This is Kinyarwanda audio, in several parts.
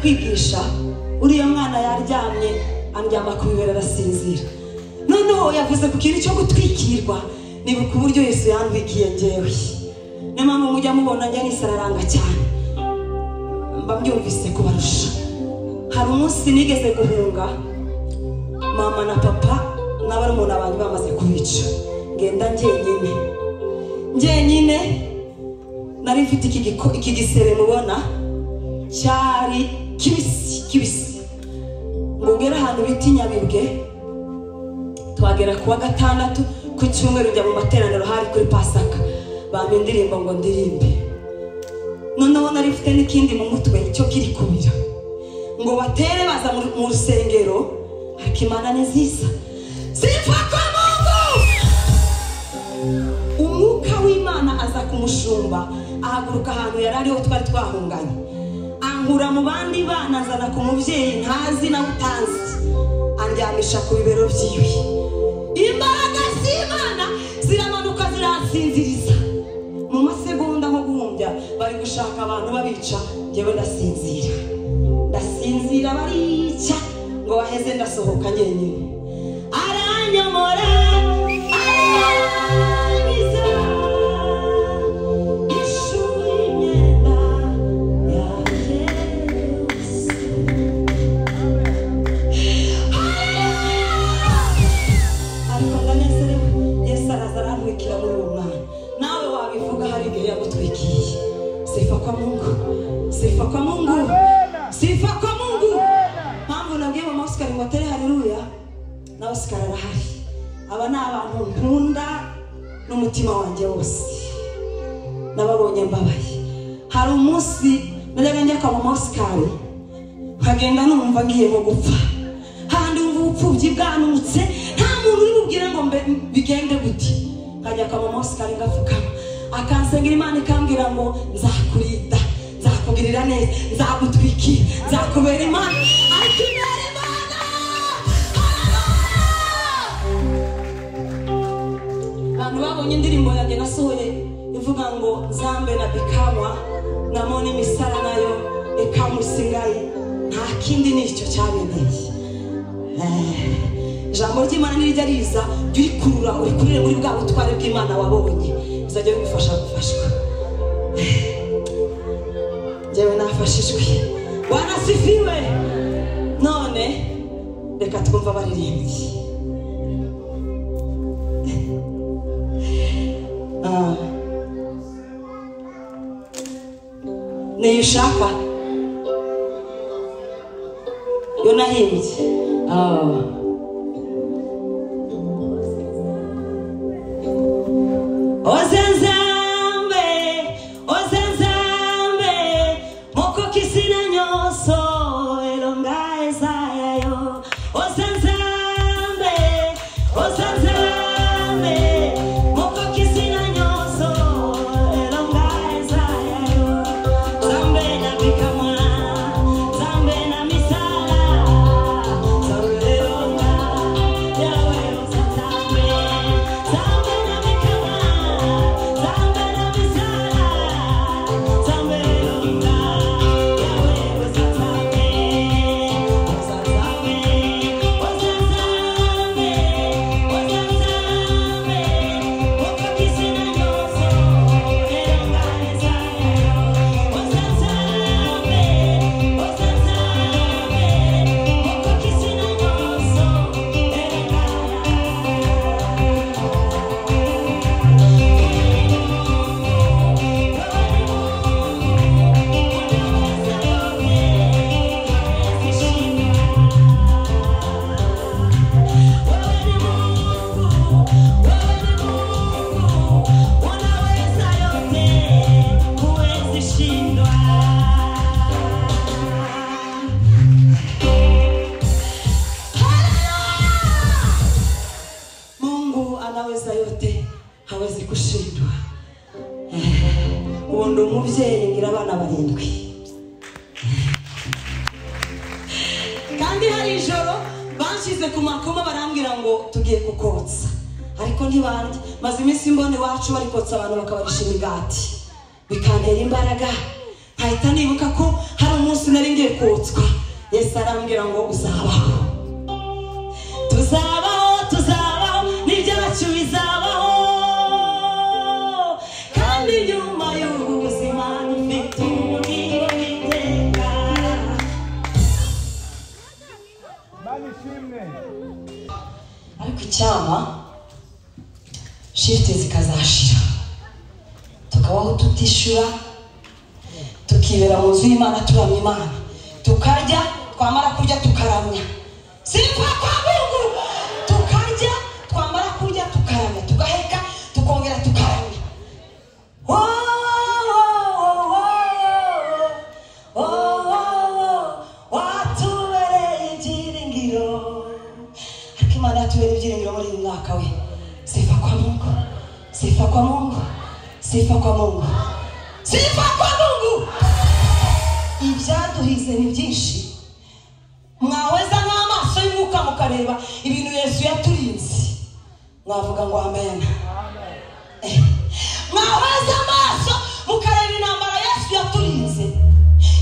kwigisha uriya mwana yaryamye andyama ku bibero arasinzira noneho yavuze ku kintu cyo gutwikirwa nibuka uburyo yesu yandwikiye ngewe niyo mpamvu mujya mubona njya nisararanga cyane mba mbyumvise kubarusha hari umunsi nigeze guhunga mama na papa n'abarumuna banjye bamaze kubica ngenda njyenyine njyenyine nari mfite iki giko- iki gisebe mubona cyari kibisi kibisi ngo ugere ahantu bita inyabibwe tuhagera ku wa gatandatu ku cyumweru njya mu materaniro hari kuri pasaka bampa indirimbo ngo ndirimbe noneho nari mfite n'ikindi mu mutwe cyo kiri kubira ngo batere baza mu- mu rusengero hakimana nziza sifa kwa mungu umwuka w'imana aza kumushumba ahaguruka ahantu yari ariho twari twahunganye ankura mu bandi bana azana ku mubyeyi ntazi nawe utazi andyamisha ku bibero byiwe imbaraga z'imana ziramanuka ziransinziriza mu masegonda nko guhumbya bari gushaka abantu babica njyewe ndasinzira ndasinzira barica ngo baheze ndasohoka njyenyine aranyomora arangiza ishuri imyenda yanjye yose ariko ndanezerewe yesu araza arantwikira muri uwo mwana nawe wabivuga hari igihe yagutwikiye sifa kwa mungu sifa kwa mungu sifa kwa mungu mpamvu nabwiye mama osikari ngo atere haleluya na osikari arahari aba ni abantu nkunda n'umutima wanjye wose nababonye mbabaye hari umunsi najyaga njya kwa mama osikari nkagenda numva ngiyemo gupfa handi wumva ubupfubyi bwanutse nta muntu uri bubwire ngo mbe bigende gute nkajya kwa mama osikari ngapfukama akansengera imana ikambwira ngo nzakurinda nzakugirira neza nzagutwikira nzakubera imana ariko ibera imana Hallelujah! abantu babonye indirimbo yanjye nasohoye ivuga ngo nzambe na bikamwa namone imisara nayo ikamusigaye nta kindi nicyo cyabereye ijambo ry'imana nirijya riza jya urikurura urikurire muri bwa butware bw'imana wabonye bizajya bigufasha gufashwa njyewe nafashijwe wanasifiwe none reka twumve abaririmbyi Ah. niyo ushaka yo nahimbye Ah. oze nzambe oze nzambe moko kisina nyonso elonga eza ya yo oze nzambe oze nzambe moko kisina nyonso elonga eza ya yo nzambe na bikamwa nzambe na misala nzambe elonga yawe oze nzambe nzambe na bikamwa nzambe na misala nzambe elonga yawe oze nzambe oze nzambe oze nzambe oze nzambe moko kisina nyonso elonga eza ya yo mungu anaweza yote hawezi kushindwa uwo ndi umubyeyi ngira abana barindwi kandi hari ijoro banshyize ku makoma barambwira ngo tugiye kukotsa ariko ntibandi maze iminsi mbona iwacu barikotsa abantu bakabarisha imigati bikantera imbaraga nkahita nibuka ko hari umunsi nari ngiye kotswa yesu arambwira ngo uzabaho tuzabaho tuzabaho n'ibyacu bizabaho kandi nyuma y'ubu buzima dufite umubiri w'iteka Mani ishimwe ariko icyama shifte zikazashira tukabaho tutishyura tukibera mu nzu y'imana turamya imana tukarya twamara kurya tukaramya sitwa kwa mungu tukarya twamara kurya tukaramya tugaheka tukongera tukaramya Wo, wo, wo, wo, wo, wo, wo, watubereye ibyiringiro ariko imana yatubereye ibyiringiro muri uyu mwaka we sifa kwa mungu sifa kwa mungu sifa kwa mungu sifa kwa mungu ibyaduhize ni byinshi mwaweza nk'amaso y'umwuka mukareba ibintu yesu yaturinze mwavuga ngo amena Eh, mwaweza amaso mukareba intambara yesu yaturinze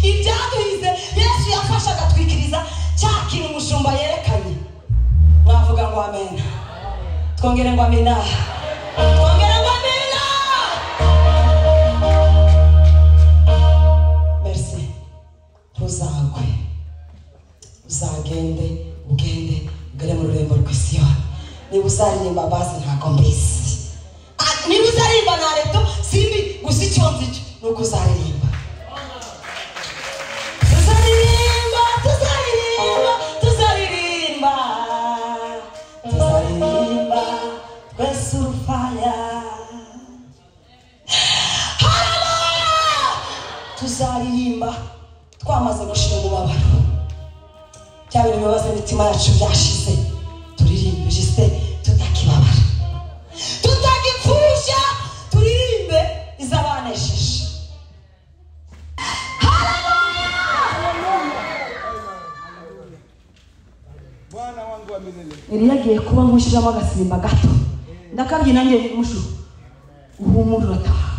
ibyaduhize yesu yafashe agatwikiriza cya kintu umushumba yerekanye mwavuga ngo amena twongere ngo amena twongere ngo amena merisi ntuzagwe uzagende ugende ugere mu rurembo rw'isiyoni niba uzaririmba basi ntabwo mbizi Ah, niba uzaririmba na reto simbi gusa icyo nzi cyo ni uko uzaririmba tuzaririmba tuzaririmba tuzaririmba tuzaririmba twese urufaya haleluya tuzaririmba twamaze gushira umubabaro bya bintu bibabaza imitima yacu byashize turirimbe jisite tutakibabara tutakipfusha turirimbe izabanesheje Bwana wangu wa milele eliya agiye kuba nkushyiramo agasimba gato ndakabye nanjye mushu uhumure urataha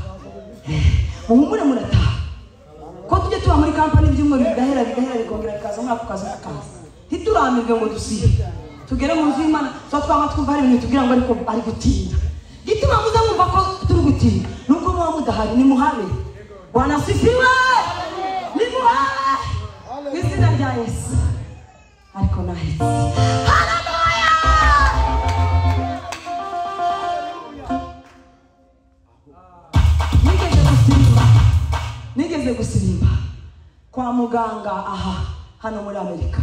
muhumure murataha ko tujye tuba muri kampani ibyumweru bigahera bigahera bikongera bikaza umwaka ukaza ukaza ntituramirwe ngo dusibe tugere mu nzu y'imana tuba twaba twumva hari ibintu tubwira ngo ariko ari gutinda gituma muza mwumva ko turi gutinda nubwo muba mudahari nimuhabe wanasifiwe nimuhabe mu izina rya yesu ariko nahetse nigeze gusirimba nigeze gusirimba kwa muganga aha hano muri amerika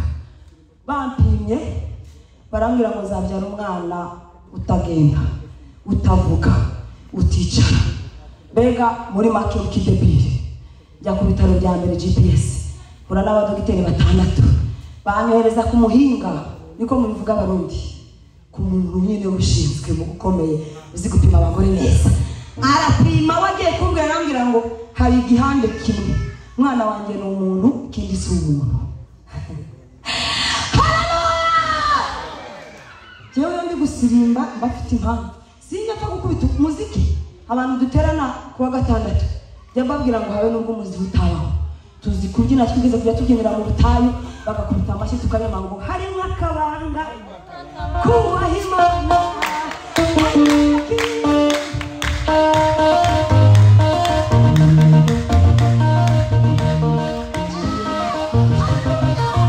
bampimye barambwira ngo zabyara umwana utagenda utavuga uticara mbega muri make kidebiri njya ku bitaro bya mbere gps mbura n'abadogiteri batandatu banyohereza ku muhinga niko mubivuga abarundi ku muntu nyine ushinzwe mu gukomeye uzi gupima abagore neza arapima we agiye kumbwira arambwira ngo hari igihande kimwe umwana wanjye ni umuntu ikindi si umuntu Haleluya! Njyewe iyo ndi gusirimba mba mfite impamvu sinjya apfa gukubita umuziki abantu duterana ku wa gatandatu njya mbabwira ngo habe n'ubwo umuziki utabaho tuzi kubyina twigeze kujya tubyinira mu butayu bagakubita amashyi tukanyama ngo harimo akabanga kubaha imana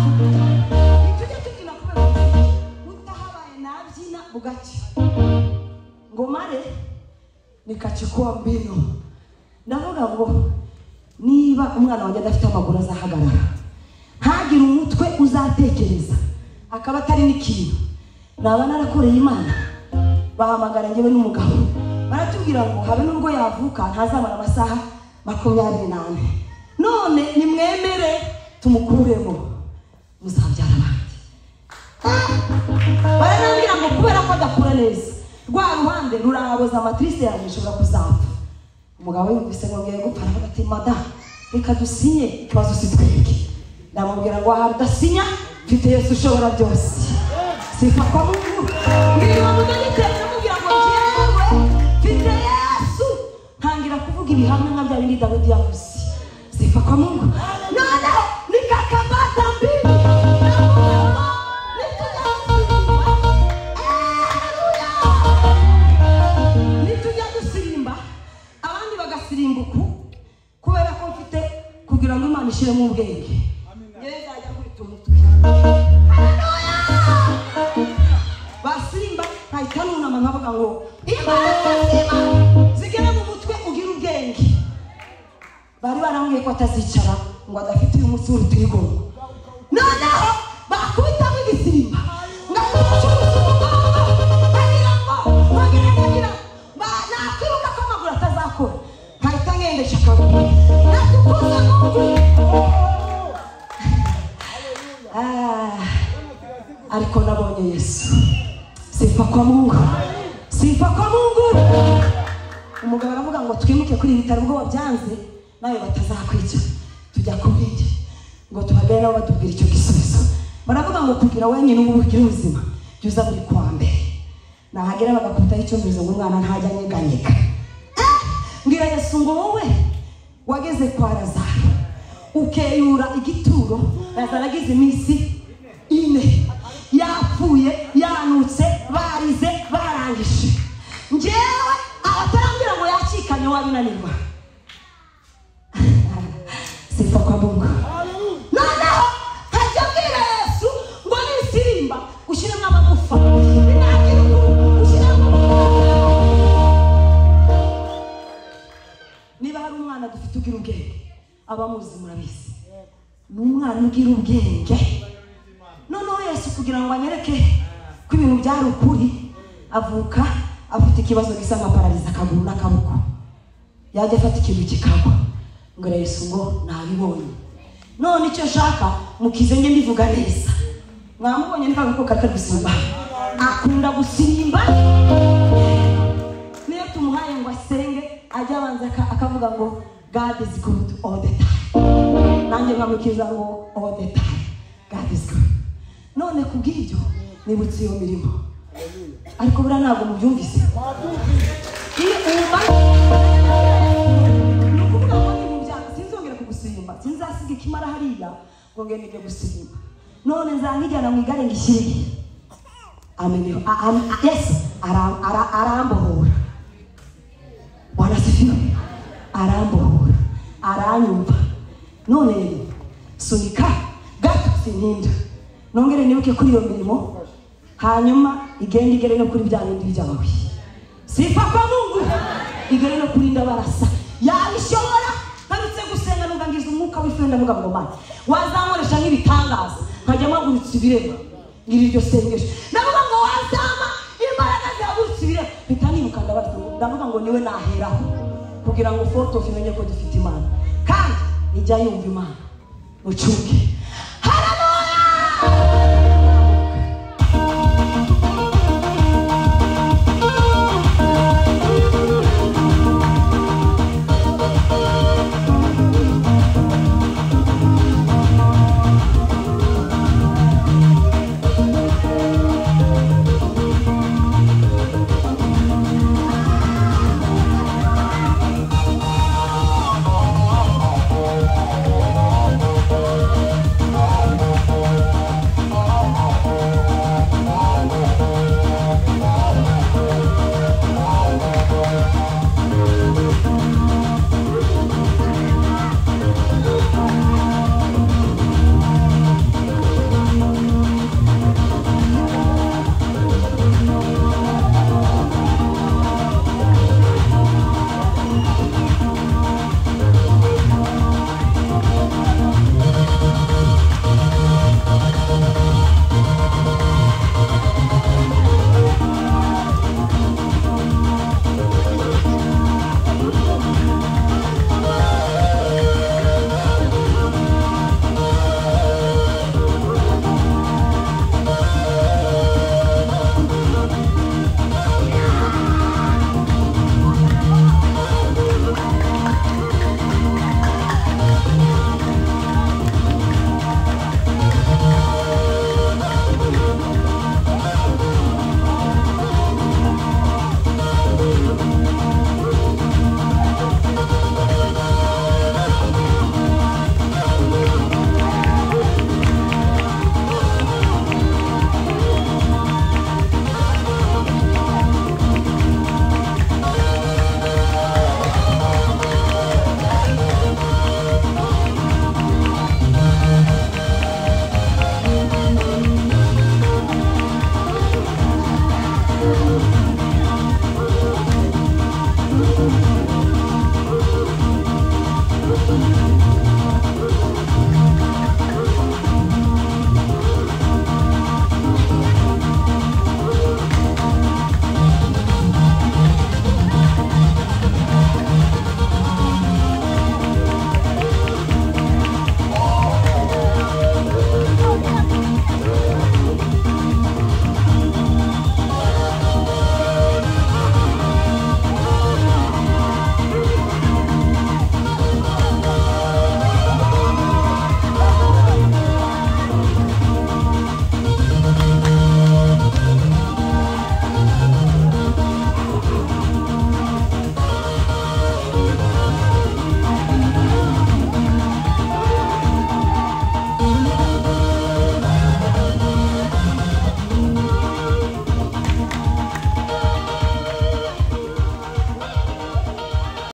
tujye tubyina kubera umuziki utahabaye nabyina bugacya ngo mare nikachukua mbinu ndavuga ngo niba umwana wanjye adafite amaguru azahagarara ntagire umutwe uzatekereza akaba atari n'ikintu naba narakoreye imana bahamagara njyewe n'umugabo baratubwira ngo habe n'ubwo yavuka ntazabara amasaha makumyabiri n'ane none nimwemere tumukuremo muzabyara abandi baranambwira ngo kubera ko adakura neza rwa ruhande ruraboza amatirisi yanjye ishobora kuzapfa umugabo yumvise ngo ngiye gupfa aravuga ati mada reka dusinye ikibazo si twebwe ndamubwira ngo aha udasinya mfite yesu ushobora byose sifa kwa mungu ngiriwe mudogiteri ndamubwira ngo jyewe mfite yesu ntangira kuvuga ibihamya nka bya bindi dawidi yavuze si sifa kwa Mungu. noneho nikakamata mbili na Mungu nituja gusirimba nituja gusirimba abandi bagasimbuka kubera ko mfite kugira ngo imana ishyiremo ubwenge ngewe nzajya nkubita umutwe basirimba ntahita nunama nkavuga ngo imana itazima zigere mu mutwe ugire ubwenge bari barambwiye ko atazicara ngo adafite uyu munsi w'urutirigongo noneho bakubitaho igisimba ngakuca umugongo bagira ngo bagire bagira ba- nakwiruka ko amaguru atazakora nkahita ngendesha akaguru natukuza mungu Ah, ariko nabonye yesu sifa kwa mungu sifa kwa mungu umugabo aravuga ngo twimuke kuri ibi bitaro ubwoba byanze nawe batazakwica tujya kubindi ngo tuhagane nabo batubwira icyo gisubizo baravuga ngo kugira wenyine ubu ugira ubuzima jya uza buri kwa mbere nahagera bagakubitaho icyumvirizo ngo umwana ntajya anyeganyega Ah! mbwira yesu ngo wowe wageze kwa lazaro ukeyura igituro lazaro agize iminsi ine yapfuye yanutse barize barangije ngewe abatarambwira ngo yakikanye wabinanirwa sifa kwa mungu noneho ntajya mbwira yesu ngo nisirimba ushyiremo amagufa binagira uku ushyiremo amagufa. niba hari umwana dufite ugira ubwenge abamuzi murabizi ni umwana ugira ubwenge noneho yesu kugira ngo anyereke ko ibintu byari ukuri avuka afite ikibazo gisa nka parariza akaguru n'akaboko yajya afata ikintu kikagwa ngo arebe yesu ngo nabibonye none icyo nshaka mukize njye mbivuga neza mwamubonye n'akaguru kari kari gusimba akunda gusimba niyo tumuhaye ngo asenge ajya abanza aka- akavuga ngo god is good all the time nanjye nkamukiza ngo all the time god is good none kubw'ibyo nibutse iyo mirimo ariko buriya ntabwo mubyumvise iyo uwumaze ni ukuvuga ngo ni mu byaha sinzongera kugusirimba sinzasiga ikimara hariya ngo ngende njye gusirimba none nzankijyana mu igare ngishyiriye amenyeho a- am- a- yesu ara- ara- arambohora bwana sifiwe arambohora aranyumva none sunika gato sintinda nongere nibuke kuri iyo mirimo hanyuma igenda igere no kuri bya bindi byawe sifa kwa mungu igere no kuri ndabarasa yabishobora ntarutse gusenga numva ngize umwuka w'ifenda mvuga ngo mana wazamuresha nk'ibitangaza nkajya mpagurutsa ibirema ngiri iryo sengesho ndavuga ngo wazama imbaraga zihagurutsa ibirema mpita nibuka ndabarasa ngo- ndavuga ngo niwe naheraho kugira ngo fotofu imenye ko dufite imana kandi ijya yumva imana mucuke